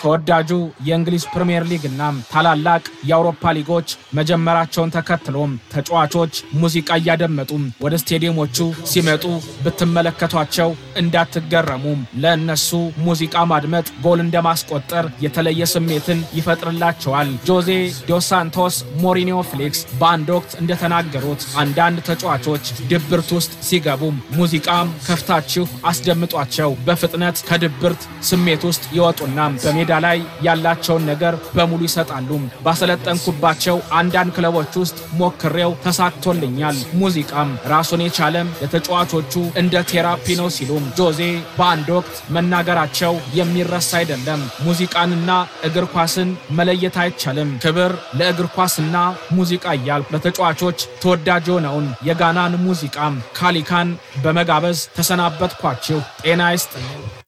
ተወዳጁ የእንግሊዝ ፕሪምየር ሊግ እና ታላላቅ የአውሮፓ ሊጎች መጀመራቸውን ተከትሎም ተጫዋቾች ሙዚቃ እያደመጡ ወደ ስቴዲየሞቹ ሲመጡ ብትመለከቷቸው እንዳትገረሙም። ለእነሱ ሙዚቃ ማድመጥ ጎል እንደማስቆጠር የተለየ ስሜትን ይፈጥርላቸዋል። ጆዜ ዶስ ሳንቶስ ሞሪኒዮ ፍሌክስ በአንድ ወቅት እንደተናገሩት አንዳንድ ተጫዋቾች ድብርት ውስጥ ሲገቡም ሙዚቃም ከፍታችሁ አስደምጧቸው በፍጥነት ከድብርት ስሜት ውስጥ ይወጡና በሜዳ ላይ ያላቸውን ነገር በሙሉ ይሰጣሉ። ባሰለጠንኩባቸው አንዳንድ ክለቦች ውስጥ ሞክሬው ተሳክቶልኛል። ሙዚቃም ራሱን የቻለም ለተጫዋቾቹ እንደ ቴራፒ ነው ሲሉም ጆዜ በአንድ ወቅት መናገራቸው የሚረሳ አይደለም። ሙዚቃንና እግር ኳስን መለየት አይቻልም። ክብር ለእግር ኳስና ሙዚቃ እያልኩ ለተጫዋቾች ተወዳጅ የሆነውን የጋናን ሙዚቃም ካሊካን በመጋበዝ ተሰናበትኳችሁ። ጤና ይስጥልኝ።